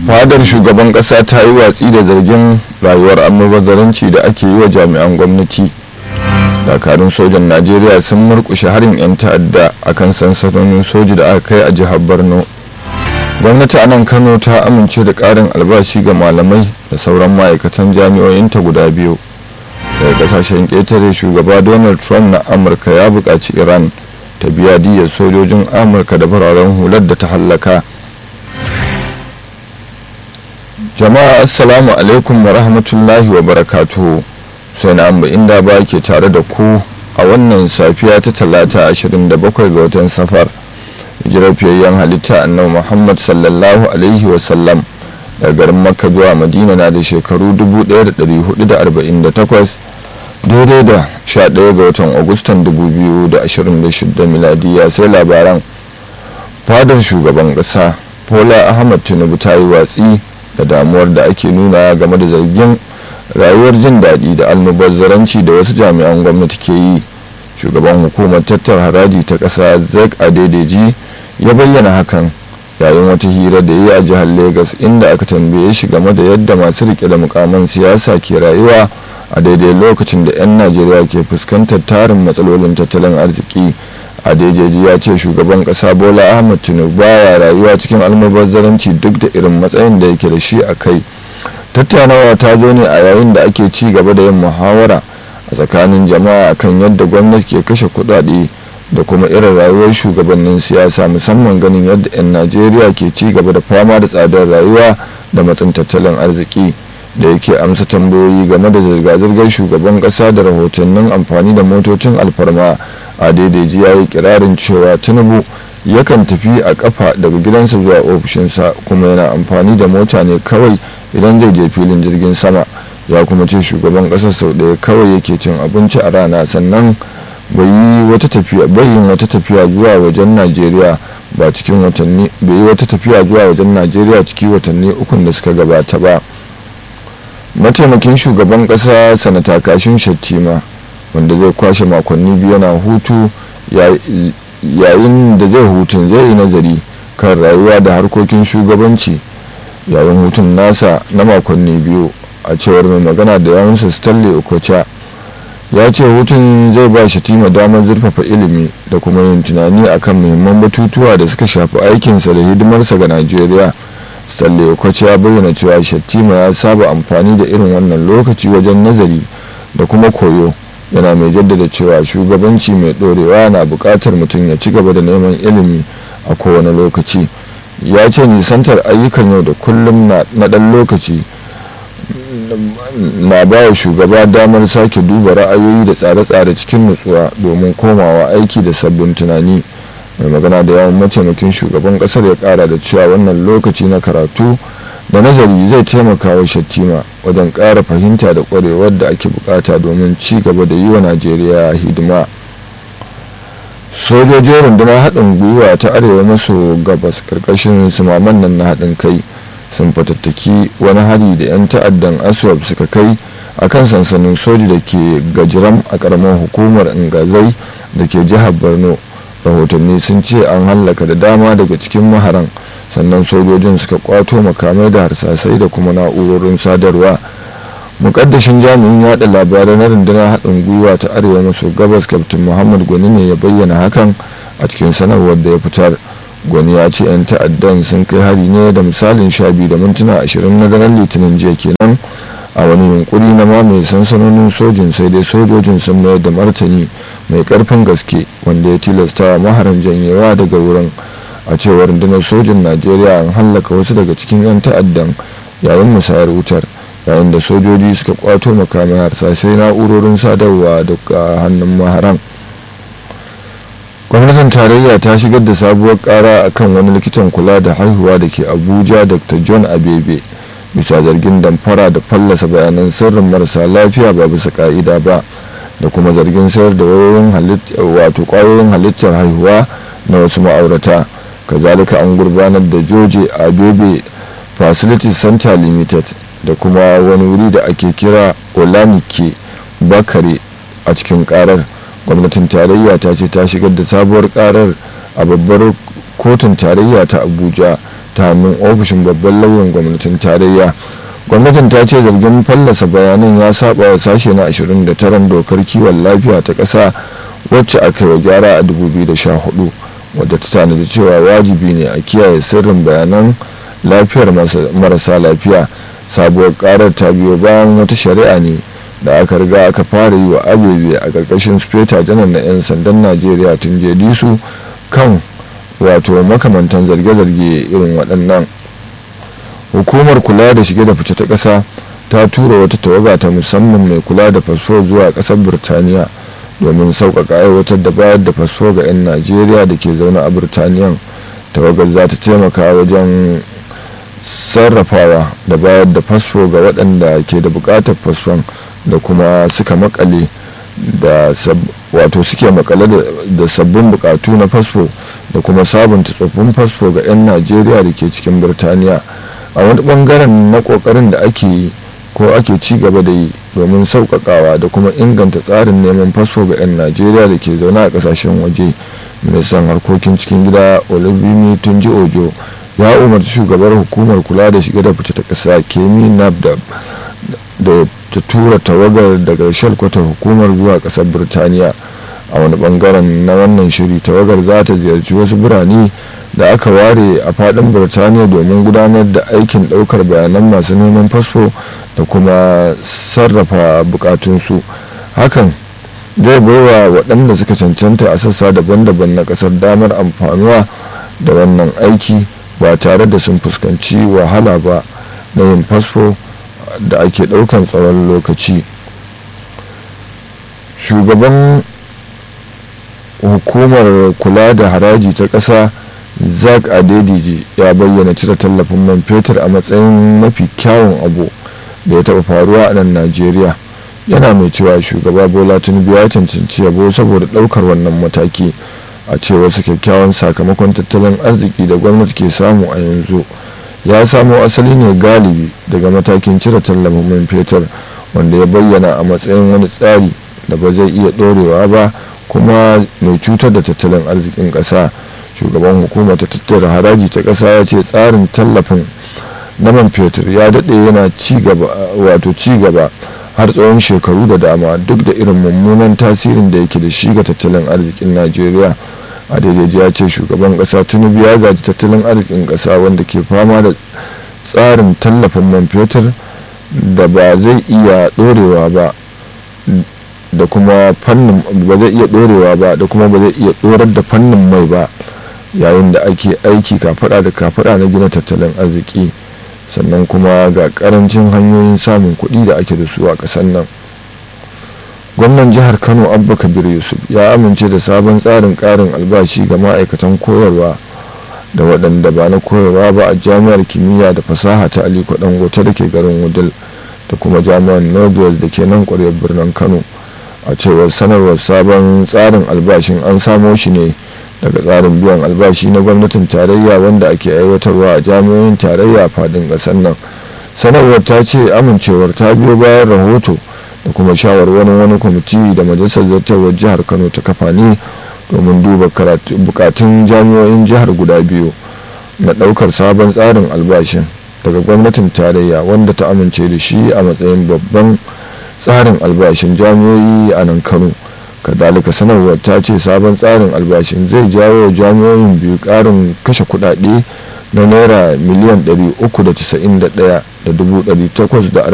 fadar shugaban kasa ta yi watsi da zargin rayuwar almubazzaranci da ake yi wa jami'an gwamnati dakarun sojan najeriya sun murkushe harin 'yan ta'adda a kan sansanonin soji da aka kai a jihar borno gwamnati a nan kano ta amince da karin albashi ga malamai da sauran ma'aikatan jami'o'inta guda biyu daga kasashen ƙetare shugaba donald trump na amurka ya buƙaci iran ta biya diyyar sojojin amurka da fararen hular da ta hallaka jama'a assalamu alaikum wa rahmatullahi wa barakatuhu sai na amba inda ba ke tare da ku a wannan safiya ta talata 27 ga watan safar hijirar fiyayyen halitta annabi muhammad sallallahu alaihi wasallam daga garin makka zuwa madina na da shekaru 1448 daidai da 11 ga watan agustan 2026 miladiya sai labaran fadar shugaban kasa bola ahmad tinubu ta yi watsi da damuwar da ake nuna game da zargin rayuwar jin daɗi da almubazzaranci da wasu jami'an gwamnati ke yi shugaban hukumar tattar haraji ta ƙasa zek adedeji ya bayyana hakan yayin wata hira da yi a jihar lagos inda aka tambaye shi game da yadda masu rike da mukaman siyasa ke rayuwa a daidai lokacin da 'yan najeriya ke fuskantar tarin matsalolin tattalin arziki adejeji ya ce shugaban kasa bola ahmad tinubu baya rayuwa cikin almubazzaranci duk da irin matsayin da yake da shi a kai tattaunawa ta zo ne a yayin da ake ci gaba da yin muhawara a tsakanin jama'a akan yadda gwamnati ke kashe kudade da kuma irin rayuwar shugabannin siyasa musamman ganin yadda 'yan najeriya ke ci gaba da fama da tsadar rayuwa da matsin tattalin arziki da yake amsa tambayoyi game da zirga-zirgar shugaban kasa da rahotannin amfani da motocin alfarma a daidaiji ya yi kirarin cewa tinubu yakan tafi a kafa daga gidansa zuwa ofishinsa kuma yana amfani da mota ne kawai idan zai je filin jirgin sama ya kuma ce shugaban kasar sau ɗaya kawai yake cin abinci a rana sannan bai yi wata tafiya yin wata tafiya zuwa wajen najeriya ba cikin watanni bai yi wata tafiya zuwa wajen najeriya ciki watanni ukun da suka gabata ba mataimakin shugaban kasa sanata kashin shattima wanda zai kwashe makonni biyu na hutu yayin da zai hutun zai yi nazari kan rayuwa da harkokin shugabanci yayin hutun nasa na makonni biyu a cewar mai magana da yawansa stanley okocha ya ce hutun zai ba shatima damar zurfafa ilimi da kuma yin tunani akan muhimman batutuwa da suka shafi aikinsa da hidimarsa ga najeriya stanley okocha ya bayyana cewa shatima ya saba amfani da irin wannan lokaci wajen nazari da kuma koyo yana mai jaddada cewa shugabanci mai dorewa na bukatar mutum ya ci gaba da neman ilimi a kowane lokaci ya ce nisantar ayyukan yau da kullum na ɗan lokaci na ba wa shugaba damar sake duba ra'ayoyi da tsare-tsare cikin nutsuwa domin komawa aiki da sabbin tunani mai magana da yawan mataimakin shugaban kasar ya kara da cewa wannan lokaci na karatu da nazari zai taimaka wa shattima wajen ƙara fahimta da ƙwarewar da ake bukata domin ci gaba da yi wa najeriya hidima sojojin rundunar haɗin gwiwa ta arewa maso gabas ƙarƙashin sumaman nan na haɗin kai sun fatattaki wani hari da 'yan ta'addan aswab suka kai a kan sansanin soji da ke gajiram a ƙaramar hukumar ingazai da ke jihar borno rahotanni sun ce an hallaka da dama daga cikin maharan sannan sojojin suka kwato makamai da harsasai da kuma na'urorin sadarwa mukaddashin jami'in yada labarai na rundunar haɗin gwiwa ta arewa maso gabas kaftin muhammad gwani ne ya bayyana hakan a cikin sanarwar da ya fitar gwani ya ce 'yan ta'addan sun kai hari ne da misalin sha biyu da mintuna ashirin na daren litinin jiya kenan a wani yunkuri na mamaye sansanonin sojin sai dai sojojin sun mayar da martani mai karfin gaske wanda ya tilasta maharan janyewa daga wurin a cewar rundunar sojin najeriya an hallaka wasu daga cikin 'yan ta'addan yayin musayar wutar yayin da sojoji suka kwato makamai harsasai na'urorin sadarwa daga hannun maharan gwamnatin tarayya ta shigar da sabuwar kara akan wani likitan kula da haihuwa da ke abuja dr john abebe bisa zargin damfara da fallasa bayanan sirrin marasa lafiya ba bisa ka'ida ba da kuma zargin sayar da wayoyin wato kwayoyin halittar haihuwa na wasu ma'aurata kazalika an gurbanar da joje abebe facility center limited da kuma wani wuri da ake kira olanike bakare a cikin karar gwamnatin tarayya ta ce ta shigar da sabuwar karar a babbar kotun tarayya ta abuja ta hannun ofishin babban lauyan gwamnatin tarayya gwamnatin ta ce zargin fallasa bayanan ya saba wa sashe na 29 dokar kiwon lafiya ta ƙasa wacce aka yi wa gyara a 2014 wadda ta tanadi cewa wajibi ne a kiyaye sirrin bayanan lafiyar marasa lafiya sabuwar karar ta biyo bayan wata shari'a ne da aka riga aka fara yi wa abebe a ƙarƙashin speta janar na 'yan sandan najeriya tun su kan wato makamantan zarge-zarge irin waɗannan hukumar kula da shige da fice ta ƙasa ta tura wata tawaga ta musamman mai kula da fasfo zuwa ƙasar birtaniya domin sauƙaƙa aiwatar da bayar da fasfo ga 'yan najeriya da ke zaune a birtaniyan tawagar za ta taimaka wajen sarrafawa da bayar da fasfo ga waɗanda ke da buƙatar fasfon da kuma suka makale da wato suke makale da sabbin buƙatu na fasfo da kuma sabunta tsoffin fasfo ga 'yan najeriya da ke cikin birtaniya a wani bangaren na ƙoƙarin da ake yi ko ake ci gaba da yi domin sauƙaƙawa da kuma inganta tsarin neman fasfo ga 'yan najeriya da ke zaune a ƙasashen waje ministan harkokin cikin gida olubimi tunji ojo ya umarci shugabar hukumar kula da shiga da fice ta ƙasa kemi nabdab da ta tura tawagar daga shalkwatar hukumar zuwa ƙasar birtaniya a wani bangaren na wannan shiri tawagar za ta ziyarci wasu birane da aka ware a fadin birtaniya domin gudanar da aikin daukar bayanan masu neman fasfo da kuma sarrafa bukatunsu hakan zai baiwa waɗanda suka cancanta a sassa daban-daban na ƙasar damar amfanuwa da wannan aiki ba tare da sun fuskanci wahala ba na yin fasfo da ake ɗaukan tsawon lokaci shugaban hukumar kula da haraji ta ƙasa zak adediji ya bayyana cire tallafin man fetur a matsayin mafi kyawun abu da ya taɓa faruwa a nan najeriya yana mai cewa shugaba bola tinubu ya cancanci yabo saboda ɗaukar wannan mataki a cewar su kyakkyawan sakamakon tattalin arziki da gwamnati ke samu a yanzu ya samo asali ne galibi daga matakin cire tallafin man fetur wanda ya bayyana a matsayin wani tsari da ba zai iya ɗorewa ba kuma mai cutar da tattalin arzikin ƙasa shugaban hukumar ta tattara haraji ta ƙasa ya ce tsarin tallafin na man fetur ya daɗe yana wato ci gaba har tsawon shekaru da dama duk da irin mummunan tasirin da yake da shi ga tattalin arzikin najeriya a daidai ya ce shugaban ƙasa tinubu ya gaji tattalin arzikin ƙasa wanda ke fama da tsarin tallafin man fetur da ba zai iya ɗorewa ba da kuma fannin ba zai iya ɗorewa ba da kuma ba zai iya ɗorar da fannin mai ba yayin da ake aiki kafaɗa da kafaɗa na gina tattalin arziki sannan kuma ga ƙarancin hanyoyin samun kuɗi da ake da su a ƙasar nan gwamnan jihar kano abba kabir yusuf ya amince da sabon tsarin ƙarin albashi ga ma'aikatan koyarwa da waɗanda ba na koyarwa ba a jami'ar kimiyya da fasaha ta aliko dangote da ke garin wudil da kuma jami'ar nobel da ke nan ƙwaryar birnin kano a cewar sanarwar sabon tsarin albashin an samo shi ne daga tsarin biyan albashi na gwamnatin tarayya wanda ake aiwatarwa a jami'oyin tarayya fadin ƙasar nan sanarwar ta ce amincewar ta biyo bayan rahoto da kuma shawarwarin wani kwamiti da majalisar zartarwar jihar kano ta kafa ne domin duba bukatun jami'oyin jihar guda biyu na ɗaukar sabon tsarin albashin daga gwamnatin tarayya wanda ta amince da shi a matsayin babban tsarin albashin jami'oyi a nan kano kadalika sanarwar ta ce sabon tsarin albashin zai jawo jami'oyin biyu karin kashe kudade na naira miliyan 391,840